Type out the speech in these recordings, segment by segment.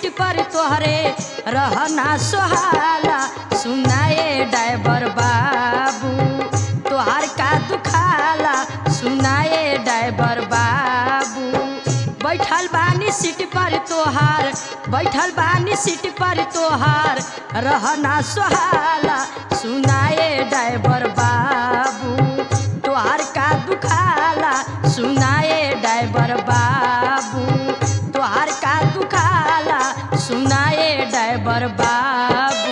पर तोहरे रहना सोहाला सुनाए ड्राइवर बाबू तोहार का दुखाला सुनाए ड्राइवर बाबू बैठल बानी सीट पर तोहार बैठल बानी सीट पर तोहार रहना सोहाला सुनाए ड्राइवर बाबू तोहार का दुखाला सुनाए ड्राइवर बाबू तोहार का दुखाला सुनाए ड्राइवर बाबू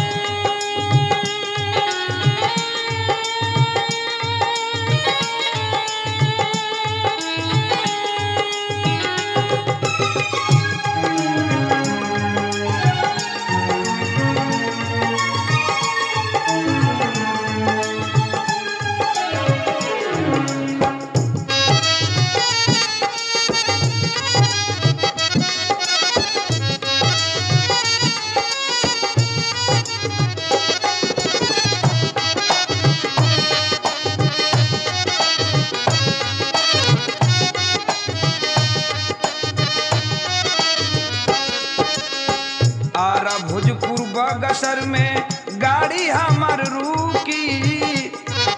आरा भोजपुर बगसर में गाड़ी हमार रुकी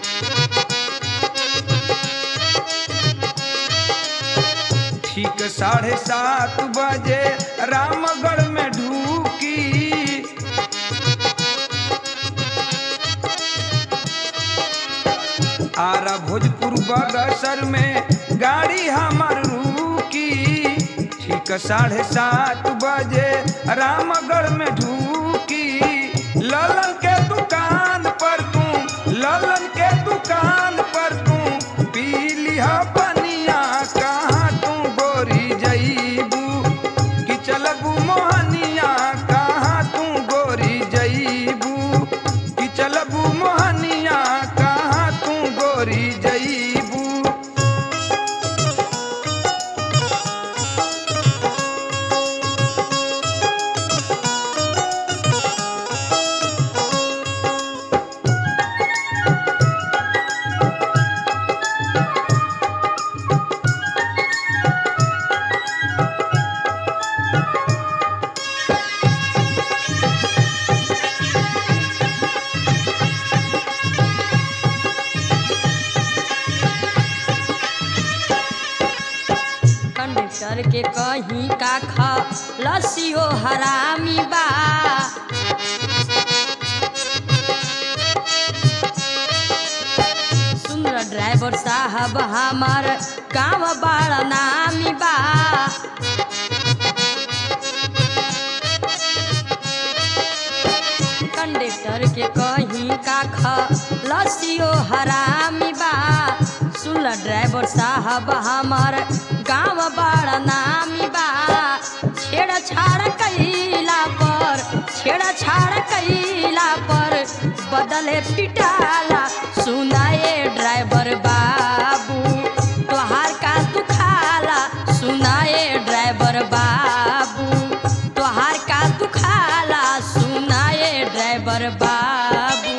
ठीक साढ़े सात बजे रामगढ़ में ढूकी आरा भोजपुर बगसर में गाड़ी हमार रुकी ठीक साढ़े सात बजे रामगढ़ में ढूकी ललन के दुकान पर तू ललन के दुकान पर तू पी लिहा पनिया कहाँ तू गोरी जईबू कि चलबू मोहनिया कहाँ तू गोरी जईबू कि चलबू मोहनिया कहाँ तू गोरी जईबू कंडक्टर के कहीं का खा लसियो हरामी बा सुंदर ड्राइवर साहब हमार गाँव बड़ा नामी बा कंडक्टर के कहीं का खा लसियो हरामी बा सुन ड्राइवर साहब हमार गाँव बड़ा नामी बा छेड़ा छाड़ कैला पर छेड़ा छाड़ कैला पर बदले पिटाला सुनाए ड्राइवर बाबू तोहार का दुखाला सुनाए ड्राइवर बाबू तोहार का दुखाला सुनाए ड्राइवर बाबू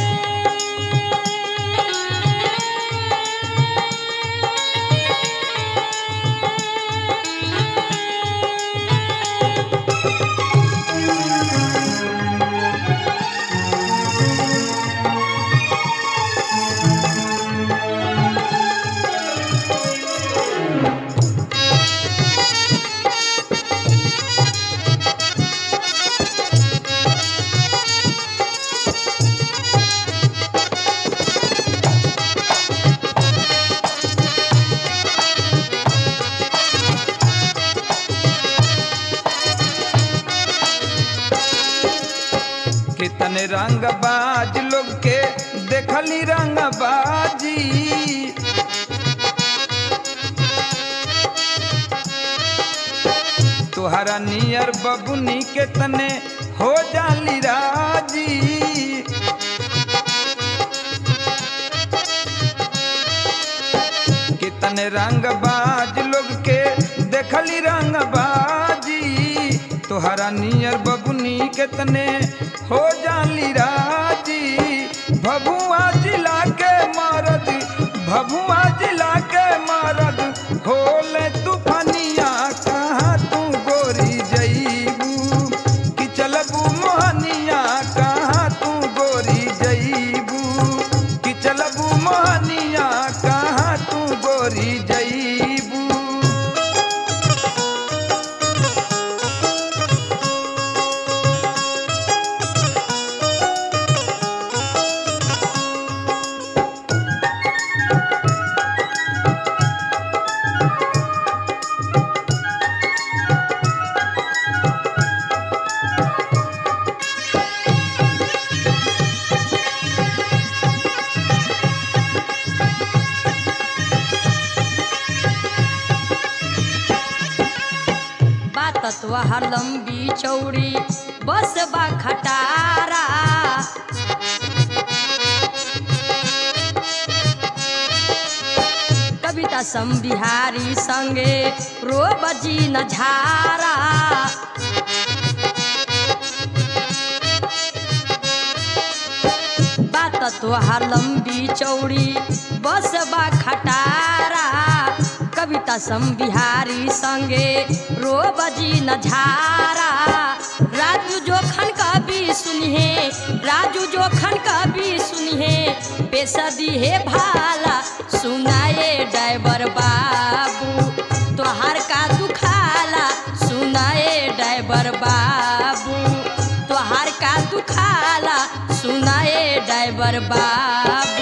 कितने रंग बाज लोग के देखली रंग बाजी तुहरा नियर बबुनी के तने हो जाली राजी कितने रंग बाज लोग के देखली रंग बाजी तोहरा नियर बबुनी कितने हो जाली राजी भभुआ जिला के मरद भभुआ जिला के मरद होले तूफानिया कहाँ तू गोरी जईबू तोहार लंबी चौड़ी बस बा खटारा कविता सम बिहारी संगे रो बजी न झारा बात तोहार लंबी चौड़ी बस बा खटारा कविता सम बिहारी संगे रो बजी न झारा राजू जोखन कवि सुनिहे राजू जोखन कवि सुनिहे पेशा दिहे भाला सुनाए ड्राइवर बाबू तोहार का दुखाला सुनाए ड्राइवर बाबू तोहार का दुखाला सुनाए ड्राइवर बाबू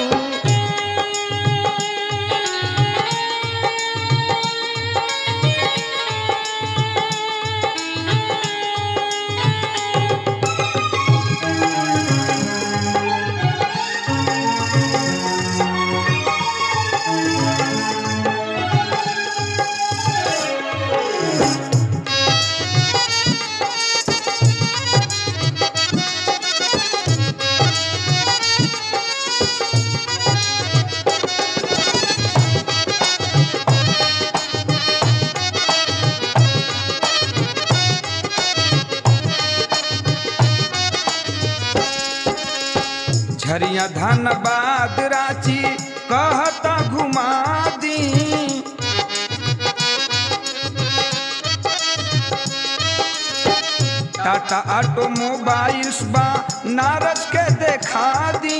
झरिया धनबाद रांची कहता घुमा दी टाटा ऑटोमोबाइल्स बा नारज के देखा दी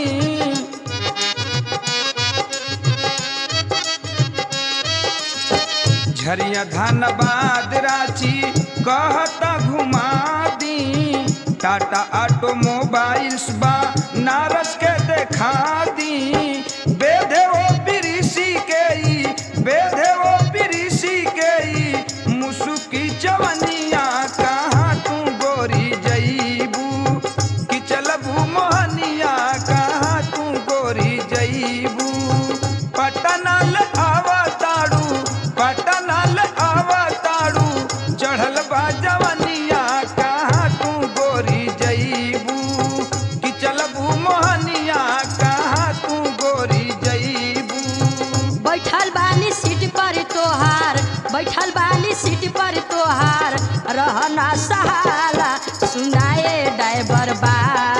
झरिया धनबाद रांची कहता घुमा दी टाटा ऑटोमोबाइल्स बा नारस के देखा दी बेधे वो बिरिसी के ई बेधे वो बिरिसी के ई मुसुकी चवनिया कहाँ तू गोरी जईबू कि चलबू मोहनिया कहाँ तू गोरी जईबू पटनल आवताड़ू पटनल आवताड़ू चढ़ल बा जवनिया कहाँ तू गोरी जईबू कि चलबू मोहनिया कहाँ तू गोरी जईबू बैठल बानी सीट पर तोहार बैठल बानी सीट पर तोहार रहना सहाला सुनाए ड्राइवर बा